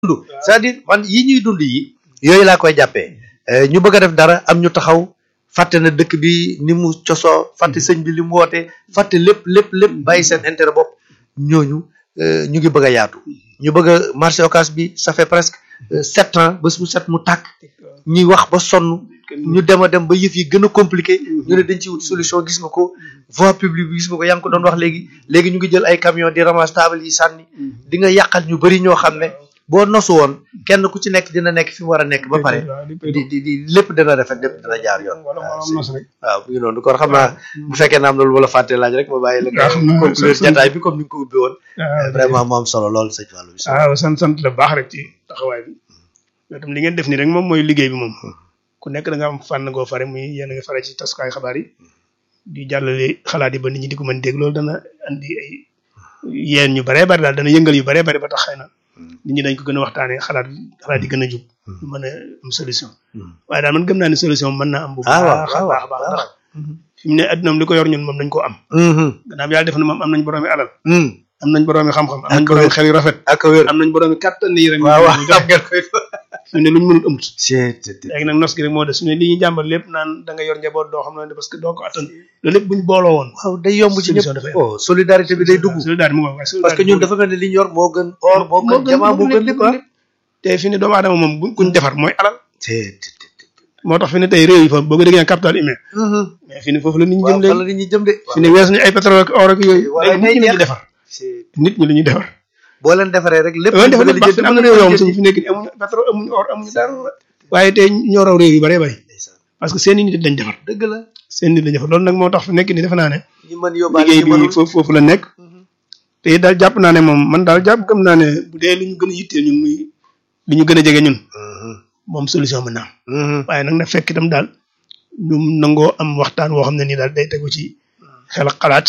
dund c'est-à-dire man yi ñuy dund yi yooyu laa koy jàppee ñu bëgg a def dara am ñu taxaw fàtte na dëkk bi ni mu cosoo fàtte sëñ bi li mu woote fàtte lépp lépp lépp bàyyi seen intérêt bopp ñooñu ñu ngi bëgg a yaatu ñu bëgg a marché occas bi ça fait presque sept ans bés bu set mu tàkk ñuy wax ba sonn ñu dem a dem ba yëf yi gën a compliqué ñu ne dañ ci wut solution gis nga ko voie publique bi gis nga ko yaa ngi ko doon wax léegi léegi ñu ngi jël ay camion di ramasse table yi sànni di nga yàqal ñu bëri ñoo xam ne boo nosu woon kenn ku ci nekk dina nekk fi mu war a nekk ba pare di di di lépp dina rafet lépp dina jaar yoon waaw bu ngi noonu kon xam naa bu fekkee na am na lu wala fàtte laaj rek ma bàyyi la nga conclure jataay bi comme ni nga ko ubbi woon vraiment mu am solo lool sëñ Fallou bi waaw sant sant la baax rek ci taxawaay bi yow tam li ngeen def nii rek moom mooy liggéey bi moom ku nekk da nga am fànn goo fare muy yéen a nga fare ci tasukaay xabaar yi di jàllale xalaat yi ba nit ñi di ko mën dégg loolu dana andi ay yéen ñu baree bari daal dana yëngal yu baree bari ba tax xëy na nit ñi dañ ko gën a waxtaanee xalaat xalaat yi gën a jub ñu mën a am solution waaye daal man gëm naa ne solution mën naa am bu baax a baax baax ndax fi mu ne adduna li ko yor ñun moom dañ koo am gannaaw yàlla def na moom am nañ boroomi alal am nañ boroomi xam-xam am nañ boroomi xel yu rafet ak wér am nañ boroomi kàttan yi rek waaw waaw xam ngeen koy fi mu ne luñ mënul amut léegi léegi nag nos gi rek moo des su ne li ñuy jàmbat lépp naan da nga yor njaboot doo xam ne parce que doo ko attan loolu lépp buñ booloo woon waaw day yomb ci ñëpp oh solidarité bi day dugg solidarité mu waaye parce que ñun dafa mel ne li ñu yor moo gën or moo gën jamaa moo gën lépp te fi ne doomu aadama moom buñ kuñ defar mooy alal moo tax fi ne tey réew yi fa boo ko déggee capital humain mais fi ne foofu la nit ñi jëm léegi la nit ñi jëm de fi ne weesu ñu ay pétrole ak or ak yooyu léegi nit ñi la ñuy defar nit ñi la ñuy defar boo leen defaree rek lépp loolu defar na baax am na réew yoo xam suñu fi nekk ni amuñu pétrole amuñu or amuñu dara waaye tey ñoo raw réew yu bëree bëri parce que seen i nit dañ defar dëgg la seen nit dañ defar loolu nag moo tax fi nekk ni defe naa ne ñi mën yóbbaale liggéey bi foofu foofu la nekk te daal jàpp naa ne moom man daal jàpp gëm naa ne bu dee li ñu gën a yitteel ñun muy li ñu gën a jege ñun moom solution mën naa am waaye nag na fekk itam daal ñu nangoo am waxtaan woo xam ne nii daal day tegu ci xel ak xalaat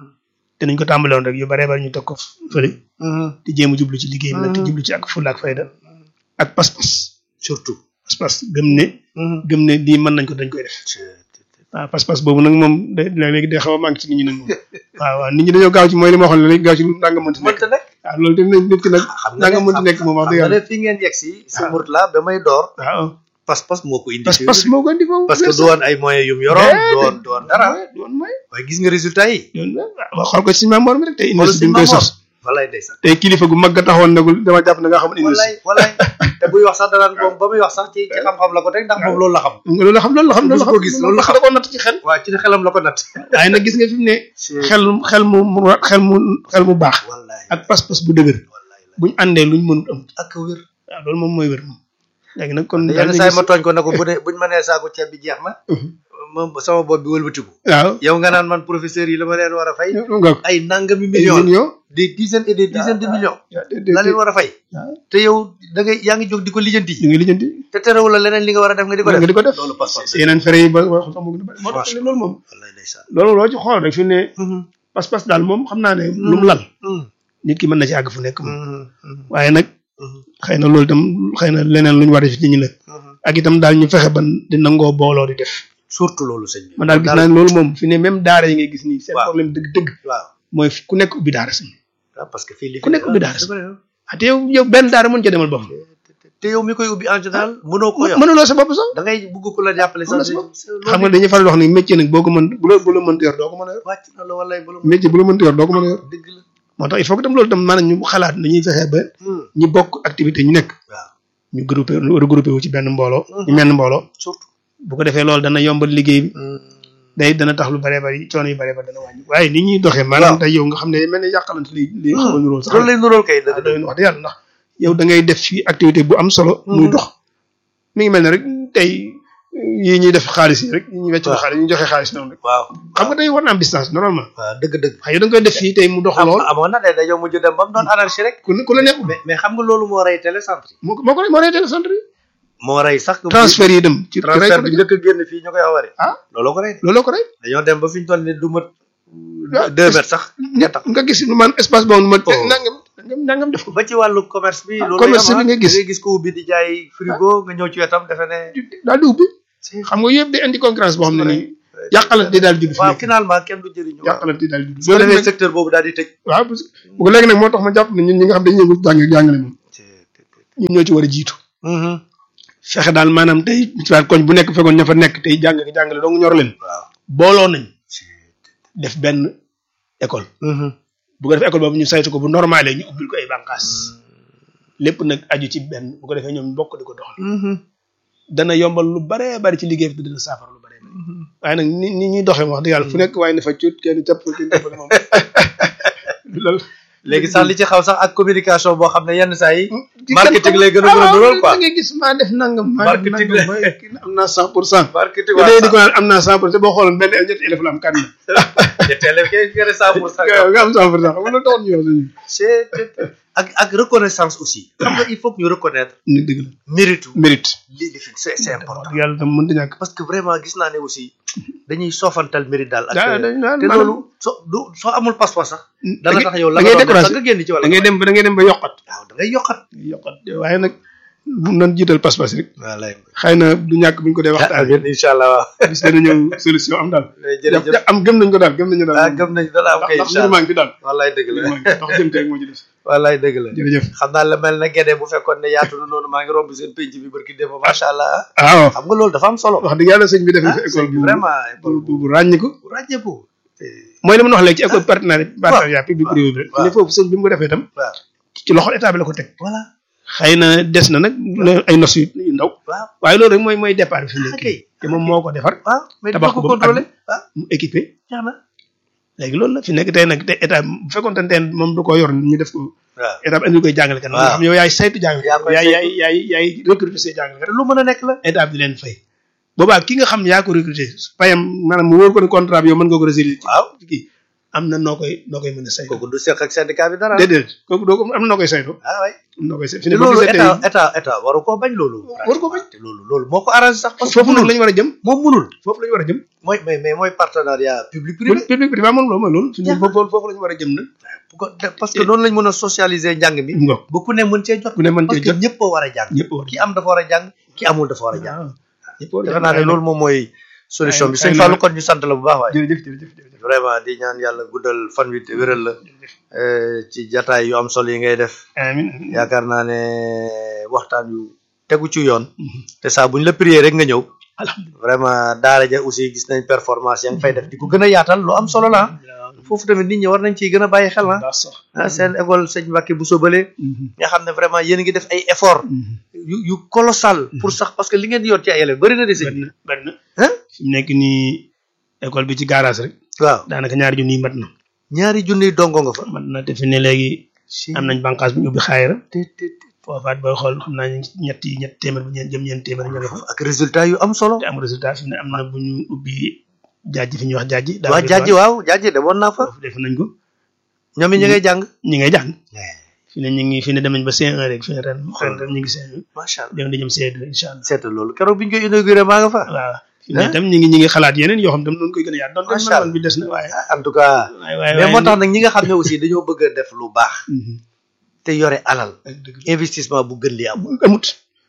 te nañ ko tàmbaloon rek yu baree bari ñu teg ko fële di jéem a jublu ci liggéey bi nag te jublu ci ak fulla ak fayda ak pas-pas surtout pas-pas gëm ne gëm ne lii mën nañ ko dañ koy def waaw pas-pas boobu nag moom day léegi day xaw a manqué ci nit ñi nag moom waaw waaw nit ñi dañoo gaaw ci mooy li ma waxoon léegi gaaw ci nanga mënti nekk waaw loolu tamit nit ki nag nanga mënti nekk moom wax dëgg yàlla fi ngeen yegg si si Mourtala ba may door waaw pas-pas moo ko indi pas-pas moo ko indi foofu parce que du woon ay moyens yum yoroon du woon du woon dara du woon mooy waaye gis nga résultat yi waaw xool ko ci Sëñ Mamoor mi rek tey université bi mu koy sos walay ndeysaan tey kilifa gu mag ga taxoon nagul dama jàpp na nga xam walay walay te buy wax sax danaan moom ba muy wax sax ci ci xam-xam la ko teg ndax moom loolu la xam loolu la xam loolu la xam loolu la xam gis loolu la xam da ko natt ci xel waaw ci xelam la ko natt waaye nag gis nga fi mu ne xel xel mu xel mu xel mu baax ak pas-pas bu dëgër buñ àndee luñ mënut am ak wér waaw loolu moom mooy wér moom léegi nag kon yenn saa yi ma tooñ ko ne ko bu ne buñ ma nee saako ceeb bi jeex na moom sama bopp bi wëlbatiku waaw yow nga naan man professeur yi la ma leen war a fay nga ay nangami millions des dizaines et des dizaines de millions la leen war a fay te yow da ngay yaa ngi jóg di ko lijjanti ñu ngi lijjanti te terewul la leneen li nga war a def nga di ko def nga di ko def loolu pas-pas yeneen fere yi ba wax xam nga bari moo tax loolu moom loolu loo ci xool rek fi ne pas-pas daal moom xam naa ne lu mu lal nit ki mën na ci àgg fu nekk moom waaye nag xëy na loolu itam xëy na leneen lu ñu war a def ci nit ñi la ak itam daal ñu fexe ban di nangoo booloo di def surtout loolu sëñ bi man daal gis naa ne loolu moom fi ne même daara yi ngay gis nii seen problème dëgg-dëgg waaw mooy ku nekk ubbi daara sëñ parce que fii li ku nekk ubbi daara ah te yow yow benn daara mën ca demal bopp te yow mi koy ubbi en général mënoo ko yor mënuloo sa bopp sax da ngay bugg ku la jàppale sax xam nga dañuy faral wax ni métier nag boo ko mën bu la bu la mënta yor doo ko mën a yor wàcc na la walay bu la métier bu la mënta yor doo ko mën a yor dëgg la moo tax il faut que tam loolu tam maanaam ñu xalaat nañuy fexe ba ñi bokk activité ñu nekk waaw ñu groupé regroupé wu ci benn mbooloo ñu menn mbooloo surtout bu ko defee loolu dana yombal liggéey bi day dana tax lu bëree bëri coono yu bëree bëri dana wàññi waaye ni ñuy doxee maanaam tey yow nga xam ne mel ne yàqalante li li xaw a nuróol sax loolu lay nuróol kay dëgg doy wax dëgg yàlla ndax yow da ngay def fii activité bu am solo muy dox mi ngi mel ne rek tey yi ñuy def xaalis yi rek yi ñuy wecc xaalis yi ñu joxe xaalis noonu rek waaw xam nga tey war na am distance normalement waaw dëgg dëgg waaye yow da nga koy def fii tey mu dox lool amoon na de dañoo mujj dem ba mu doon anarchie rek ku ku la nekk mais mais xam nga loolu moo rey télécentre moo moo ko moo rey télécentre yi moo rey sax transfert yi dem ci transfert bi njëkk a génn fii ñu koy awari ah looloo ko rey looloo ko rey dañoo dem ba fi ñu toll ni du mat deux mètres sax ñett nga gis man espace boobu ma nangam nangam def ko ba ci wàllu commerce bi loolu commerce bi nga gis nga gis ko ubbi di jaay frigo nga ñëw ci wetam defe ne daal di ubbi xam nga yëpp day indi concurrence boo xam ne nii yàqalante di daal di judd waaw finalement kenn du jëriñu yàqalante di daal di judd soo defee secteur boobu daal di tëj waaw parce que bu ko léegi nag moo tax ma jàpp ne ñun ñi nga xam dañuy yëngu jàng jàngale moom ñun ñoo ci war a jiitu fexe daal maanaam tey ci waat koñ bu nekk fekkoon ña fa nekk tey jàng jàngale dong ñor leen waaw booloo nañ def benn école bu ko defee école boobu ñu saytu ko bu normalé ñu ubbil ko ay bànqaas lépp nag aju ci benn bu ko defee ñoom bokk di ko doxal dana yombal lu baree bari ci liggéey bi dina saafara lu baree bari waaye nag ni ni ñuy doxee wax dëgg yàlla fu nekk waaye ne fa cut kenn capp kenn cappale moom loolu léegi sax li ci xaw sax ak communication boo xam ne yenn saa yi marketing lay gën a gën a dugal quoi da ngay gis maa def nangam maa def Marketing nangam la. maa kii am naa cent pour cent marketing te day di ko naan am naa cent pour cent boo xooloon benn ñetti élève la am kan la ñetteel kay nga ne cent pour cent nga am cent pour cent xam nga loolu taxoon ñu wax suñu c'est ak ak reconnaissance aussi xam nga il faut que ñu reconnaître ni dëgg la mérite mérite li li fi c'est c'est important yàlla tam mënta ñàkk parce que vraiment gis naa ne aussi dañuy soofantal mérite daal ak daa da te loolu soo du soo amul passeport sax dana tax yow la da ngay nga doon def découragé sax nga génn ci wala da ngay dem ba da ngay dem ba yokkat waaw da ngay yokkat yokkat waaye nag bu nan jiital pas-pas rek wallaay xëy na du ñàkk buñ ko dee waxtaan amiin incha allah waaw bis dana ñëw solution am daal jërëjëf am gëm nañ ko daal gëm nañu daal ah gëm nañ dana am kay ndax incha mbir allah maa ngi fi daal wallaay dëgg la mbir maa ngi fi ndax jëm tey moo ci des wallaay dëgg la jërëjëf xam naa la mel na Guédé bu fekkoon ne yaatu na noonu maa ngi romb seen penc bi barki démb macha allah waaw xam nga loolu dafa am solo wax dëgg yàlla sëñ bi def na ah fi école sëñ bi bu vraiment bu école bu bu ràññiku bu ràññeeku mooy li ma wax léegi ci école partenariat partenariat public privé bi rek waaw. ne foofu sëñ bi mu ko defee itam waaw ci loxol état bi la ko teg voilà xëy na des na nag la- ay nos yu yu ndaw waaw waaye loolu rek mooy mooy départ bi fi mu nekk ok nii te moom moo ko defar waaw mais tabax dina ko ko ba mu contrôler ah mu équipé jeex na léegi loolu la fi nekk tey nag te état bu fekkoon te teen moom du ko yor ñu def ko waaw état bi andi koy jàngale kan nga waaw. xam yow yaay saytu jàngale Yaa koy yaay saytu. yaay yaay yaay recruter say jàngale lu mën a nekk la état bi di leen fay boobaa ki nga xam ne yaa ko recruter payam maanaam mu wóor ko ne contrat bi yow mën nga ko résilier waaw kii am na noo koy noo koy mën a saytu kooku du seq ak syndicat bi dara déedéet kooku doo ko am na noo koy saytu ah waay am na noo koy saytu fi te ne boo loolu gisee état tey état état waru koo bañ loolu waru ko bañ. te loolu loolu moo ko arrangé sax parce que foofu nag munul la ñu war a jëm moom munul foofu la ñu war a jëm mooy mais mais mooy partenariat public privé public privé moom loolu mooy loolu fi ne Jeex na. foofu foofu la ñu war a jëm nag bu ko def parce que noonu lañ mën a socialiser njàng mi ngoog ba ku ne mën cee jot ku ne mën parce cee que jot ñëpp a war a jàng ñëpp war a ki am dafa war a jàng ki amul dafa war a jàng waaw ñëpp war a defe naa ne loolu moom mooy solution bi ay- sëñ ay- Fallou kon ñu sant la bu baax waaye jërëjëf jërëjëf jërëjëf vraiment di ñaan yàlla guddal fan wi te wéral la eh, ci jataay yu am solo yi ngay def amiin yaakaar naa ne waxtaan yu tegu ci yoon te saa buñ la prier rek nga ñëw alhamdulilah vraiment daara ja aussi gis nañ performance ya nga fay def di ko gën a yaatal lu am solo la foofu tamit nit ñi war nañ ciy gën a bàyyi xel na baax sax ah seen école sëñ Mbacke bu sobalee nga xam ne vraiment yéen a ngi def ay effort yu yu colossal pour sax parce que li ngeen di yor ci ay élèves bëri na de sëñ bari na bari na ah fi mu nekk nii école bi ci garage rek waaw daanaka ñaari junni yi mat na ñaari junniy dongo nga fa mat na te fi ne léegi am nañ bànqaas bu ñu ubbi xaayira te te te foofaat booy xool xam naa ñu ñetti ñetti téeméer bu ñeen jëm ñeen téeméer ña nga fa ak résultat yu am solo te am résultat fi mu ne am na bu ñu ubbi jaaji fi ñuy wax jaaji daal waa jaaji waaw jaaji demoon naa fa foofu def nañ ko ñoom it ñu ngay jàng ñi ngay jàng fi ne ñu ngi fi ne dem nañ ba C1 rek fi ne ren ren ren ñu ngi C1 macha allah dem di jëm C2 incha allah seetal loolu keroog bi ñu koy inauguré maa nga fa waaw fi ne tam ñu ngi ñu ngi xalaat yeneen yoo xam tam noonu koy gën a yaat donte Macha man bi des na waaye en tout cas waaye waaye mais moo tax nag ñi nga xam ne aussi dañoo bëgg a def lu baax Mhm. te yore alal ak dëgg investissement bu gën li amul amut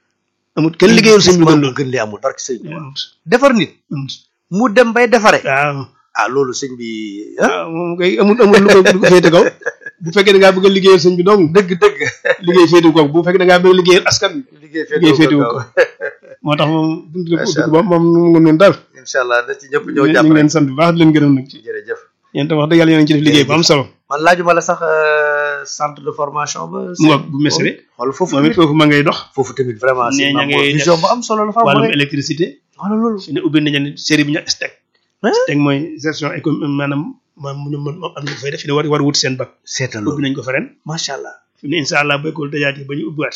amut kenn liggéeyul sëñ bi gën investissement bu loolu gën li amul barke sëñ bi amut defar nit amut mu dem bay defare waaw ah loolu sëñ bi ah waaw moom koy amut amut lu ko lu ko féete kaw bu fekkee da ngaa bëgg a liggéeyal sëñ bi dong dëgg dëgg liggéey féete ko bu fekkee da ngaa bëgg a liggéeyal askan bi liggéey liggéey féetewu féetewu ko ko moo tax moom buntu la Macha ubbi ko moom moom nga noonu daal incha allah na ci ñëpp ñu ñëw ngi jàpp rek leen sant bu baax di leen gërëm nag ci jërëjëf yéen tam wax dëgg yàlla yéen a ngi ci def liggéey bu am solo man laajuma la sax euh, centre de formation ba mu ngoog bu mesere xool foofu moom it tamit foofu ma ngay dox foofu tamit vraiment Nee c'est ña une ngay vision def bu am solo la fa am wàllum rek électricité wala loolu fi ne ubbi nañu ne série bi ñu STEC Hein? STEC mooy gestion économique maanaam moom mu moom am ñu ko fay def fi ne war war wut seen bac seetal ubbi loolu nañ ko fa ren macha allah fi mu ne incha allah bu école tëjaatee ba ñu ubbiwaat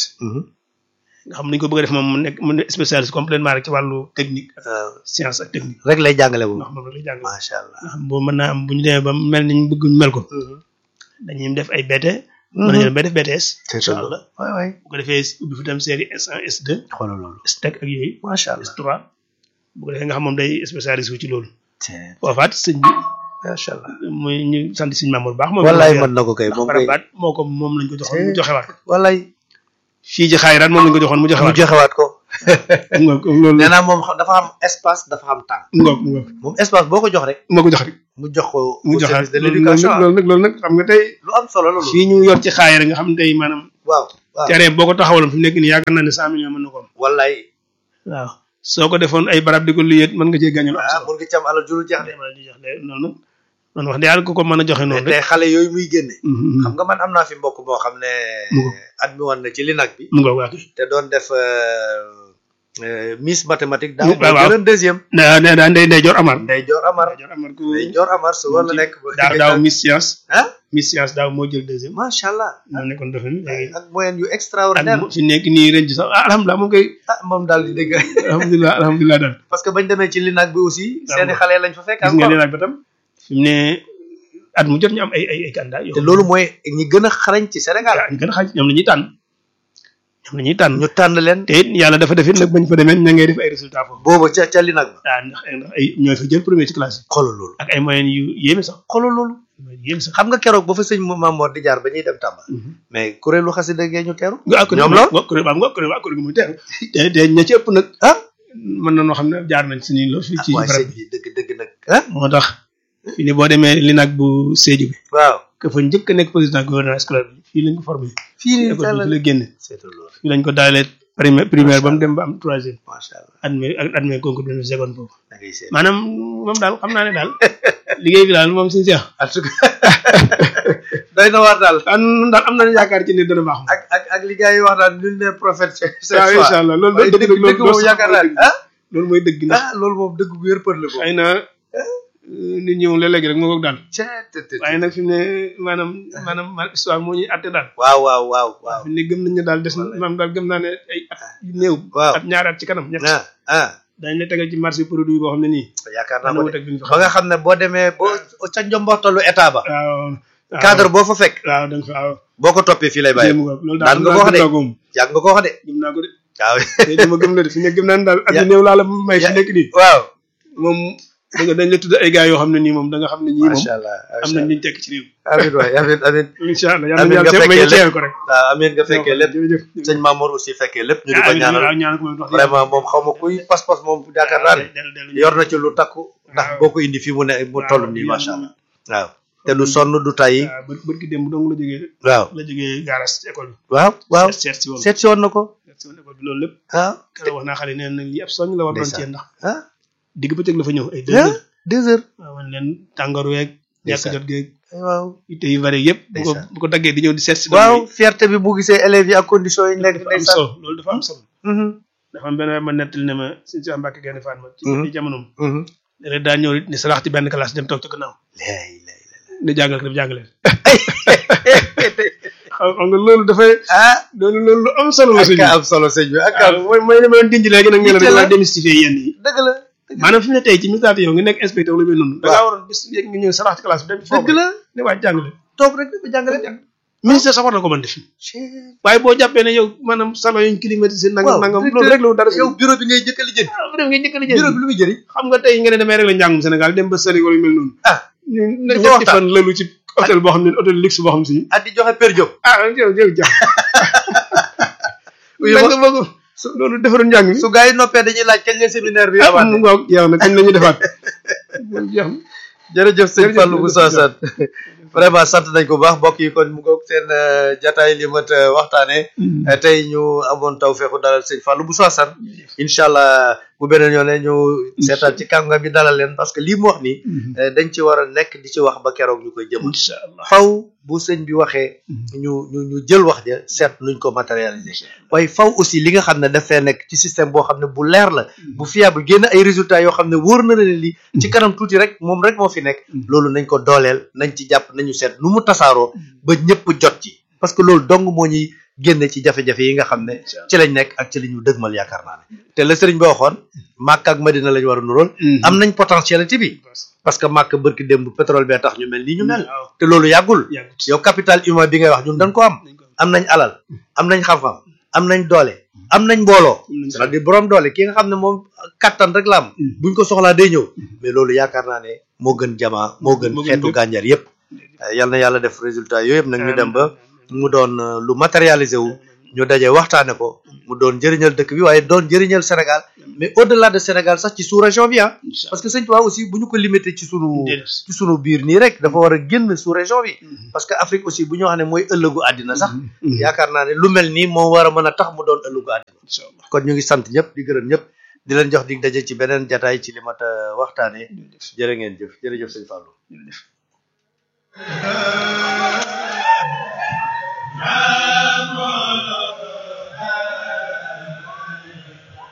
nga xam nañ ko bëgg a def moom mu nekk mu nekk spécialiste complètement rek ci wàllu technique ak waaw science ak technique rek lay jàngale bu ndax moom rek lay jàng nga macha allah xam boobu mën naa am bu ñu demee ba mel ni ñu bëgg ñu mel ko dañuy def ay BT mën nañu dem ba def BTS incha seetal allah loolu waay waay bu ko defee ubbi fi tam série S1 S2 xoolal loolu STEC ak yooyu macha allah S3 bu ko defee nga xam moom day spécialiste wu ci loolu c'est foofaat sëñ bi macha allah muy ñu sant sëñ Mamour baax moom wallaay mën na ko kay ndax moom kay barabaat moo ko moom lañ ko joxoon mu joxewaat ko wallaay fii ci xaayiraat moom lañ ko joxoon mu mu joxewaat joxewaat ko ko ngoog loolu nee naa moom xam- dafa am espace dafa am temps ngoog ngoog moom espace boo ko jox rek moo ko jox rek mu jox ko mu au joxaat service de loolu l'éducation nag loolu nag loolu nag xam nga tey lu am solo la loolu fii ñu yor ci xaayira nga xam ne tey maanaam waaw waaw terrain boo ko taxawaloon fi mu nekk nii yaakaar naa ne cent millions mën na ko am wallaay waaw soo ko defoon ay barab di ko liyet mën nga cee gàññal am ah solo mun nga ci am alal juru jeex de di jox de noonu man wax dëgg yàlla ku ko mën a joxe mais noonu tey rek xale yooyu muy génne Mhm. xam nga man am naa fi mbokk moo xam ne Mu ngo. admis woon na ci linak bi mu nga waa kii te doon def euh, euh, miss mathématique daaw waaw, moo waaw. jëloon deuxième nee nee daa ndey ndey jor amar Ndey Joor Amar ndey jor amar ku Ndey Joor Amar su wala nekk daaw daaw Miss Science ah Miss Science daaw moo jël deuxième macha allah moo nekkoon dafa léegi ak moyen yu at extraordinaire mu fi nekk nii ren ci sax ah alhamdulilah moom koy ah moom daal di dégg alhamdulilah alhamdulilah daal parce que bañ demee ci linak bi aussi Waaw. seeni xale lañ fa fekk gis nga encore nee nag ba tam fi mu ne at mu jot ñu am ay ay ay candidat yoo te loolu mooy ñi gën a xarañ ci Sénégal ñu gën a xaaj ñoom la ñuy tànn ñoom la ñuy tànn ñu tànn leen te it yàlla dafa def it nag bañ fa demee ña ngay def ay résultats foofu booba ca ca linak ba ah ndax ndax ay ñooy fa jël premier ci classe yi xoolal loolu ak ay moyens yu yéeme sax xoolal loolu moyens yu yéeme sax xam nga keroog ba fa sëñ Mamoor di jaar ba ñuy dem Tamba mais kuréelu xasida gee ñu teeru nga kuréel ñoom lool nga kuréel waaw nga kuréel waaw kuréel gi muy teeru te te ña ci ëpp nag ah mën na noo xam ne jaar nañ suñuy lool fii ci waaye barab sëñ bi bi dëgg dëgg nag ah moo tax fii ni boo demee li nag bu Sédhiou bi waaw que fa njëkk a nekk président gouvernement scolaire bi fii lañ ko formé fii nii école bi fi la génne seetal loolu fii lañ ko daalee primaire primaire ba mu dem ba am troisième macha allah admis ak admis concours bi seconde foofu da ngay seet maanaam moom daal xam naa ne daal liggéey bi daal moom suñu seex en tout cas doy na waar daal ah nun daal am nañu yaakaar ci ne dana baax moom ak ak ak li gars yi wax naan nul ne prophète c'est c'est waaw incha allah loolu waaye dëgg dëgg loolu dëgg moom loolu yaakaar naa ne ah loolu mooy dëgg ndax ah loolu moom dëgg bu wér për la ko xëy na nit ñëw léeg-léeg rek moo ko daal cee waaye nag fi mu ne maanaam maanaam man histoire moo ñuy atte daal waaw waaw waaw waaw fi mu ne gëm nañ ne daal des na maanaam daal gëm naa ne ay at yu néew waaw at ñaari at ci kanam ñett ah ah dañ la tegal ci marché produit boo xam ne nii yaakaar naa dana ko wut de ak bi ñu fi ba nga xam ne boo demee boo ca njomboxtalu état ba waaw waaw cadre boo fa fekk waaw da nga fa waaw boo ko toppee fii lay bàyyi jéem nga loolu daan daal nga ko wax de gëm naa ko moom yàgg nga ko wax de gëm naa ko de waaw te dama gëm la de fi ne gëm naa ne daal at yu Ya- néew laa la may fi ya- nekk nii waaw moom da nga dañ la tudd ay gars yoo xam ne nii moom da nga xam ne ñii moom macha allah am nañ liñ tekk ci réew amin waay amin amin incha allah yal Amiin na nga yàlla may fekkee nga teewee ko rek waaw amin nga fekkee lépp jërëjëf sëñ Mamour aussi fekkee lépp ñu di ko ah ñaanal waaw ñaanal ko moom wax dëgg vraiment moom xaw ma kuy pas-pas moom yaakaar naa ne dellu dellu yor na ci lu takku ndax waaw. boo ko indi fii mu ne mu toll nii macha allah waaw te du sonn du tayyi waaw bër bër ki démb dong la jógee waaw la jógee garas ci école bi waaw waaw seet seet si woon seet si woon na ko seet si woon école bi loolu lépp ah keroog wax naa xale yi nee na lii ab soñ la war doon Ndeysaan. ci ndax ah digg bëccëg la fa ñëw ay deux ah heures deux heures waaw man leen tàngoor weeg ñàkk Ndeysaan. jot geeg waaw itte yu bari yëpp bu ko Ndeysaan. bu ko daggee di ñëw di seet si waaw fierté bi bu gisee élèves yi ak conditions yi nekk dafa am ndeysaan solo loolu dafa am solo Mhm, dafa am benn waay ma nettali ne ma suñu si Mbàkke genn fan ma ci Mhm. ci jamonoom mhm. léeg daa ñëw ni salax ci benn classe dem toog ci gannaaw lay lay di jàngal ko def jàngaleen xam xam nga loolu dafay ah loolu loolu lu am solo la ak sëñ ka am solo sëñ bi ak ka waaw mooy mooy li ma leen dinj léegi nag ngeen Yitte la. la démystifier yenn yi dëgg la maanaam fi mu ne tey ci misaal yow nga nekk inspecteur lu mel noonu da ngaa waroon bis yéeg nga ñëw salax ci classe bi dem foofu dëgg la ne waa jàngale toog rek di ko jàngale ministère sax war na ko mën def waaye boo jàppee ne yow maanaam salon yuñ climatisé nangam nangam loolu rek la dara yow bureau bi ngay jëkk a lijjanti waaw dem nga njëkk a bureau lijjanti bi lu muy jëriñ xam nga tey nga ne damay rek la njàngum Sénégal dem ba sëri wala yu mel noonu ah ñu Dañ ko ñetti waxtaan. fan lalu ci hôtel boo xam ne hôtel luxe boo xam si at di joxe per diem ah yow yow jàpp Oui, da ma- nga bëgg loolu defaroon njàng mi su gars yi noppee dañuy laaj kañ la séminaire bi ah amaat mu ngoog jeex na kañ la ñuy defaat jeex na jërëjëf sëñ Jërëjëf, Fallou Moussa jërëjëf. Sane vraiment sant nañ ko bu baax mbokk yi kon mu ngoog seen euh, jataay li mat euh, waxtaane Euh, tey ñu amoon taw feexu dalal sëñ Fallou Moussa Sane incha allah bu beneen yoon ñu seetaan ci kàngam bi dalal leen parce que lii mu wax nii euh, dañ ci war a nekk di ci wax ba keroog ñu koy jëm incha allah faw bu sëñ bi waxee ñu ñu ñu jël wax ja seet nuñ ko matérialiser waaye faw aussi li nga xam ne dafay nekk ci système boo xam ne bu leer la bu fiable génn ay résultats yoo xam ne wóor na la ne lii ci kanam tuuti rek moom rek moo fi nekk loolu nañ ko dooleel nañ ci jàpp nañu seet nu mu tasaaroo ba ñëpp jot ci parce que loolu dong moo ñuy génne ci jafe-jafe yi nga xam ne ci lañ nekk ak ci li ñu dëgmal yaakaar naa ne te la sëriñ bi waxoon Màkka ak Madina lañ war a nuróol am nañ potentialité bi parce que Màkka bërki démb pétrole bee tax ñu mel nii ñu mel waaw te loolu yàggul yàggut yow capital humain bi ngay wax ñun dañ ko am nañ ko am nañ alal am nañ xam-xam am nañ doole am nañ mbooloo nañ c'est-à-dire borom doole ki nga xam ne moom kattan rek la am buñ ko soxlaa day ñëw mais loolu yaakaar naa ne moo gën jamaa moo gën Moo gën xeetu lépp. gànjar yépp yal na yàlla def résultat yooyu yëpp nag ñu dem ba mu doon euh, lu matérialisé wu ñu daje waxtaane ko mu doon njëriñal dëkk bi waaye doon njëriñal Sénégal mais au delà de Sénégal sax ci sous région bi ah incha parce que sëñ Tuubaa aussi bu ñu ko limité ci sunu Déedéet. ci sunu biir nii rek dafa war a génn sous région bi parce que Afrique aussi bu ñu wax ne mooy ëllëgu àddina sax yaakaar naa ne lu mel nii moo war a mën a tax mu doon ëllëgu àddina incha allah kon ñu ngi sant ñëpp di gërëm ñëpp di leen jox dig daje ci beneen jataay ci li mat a waxtaanee jërëjëf jërë ngeen jëf jërëjëf sëñ Fallou jërëjëf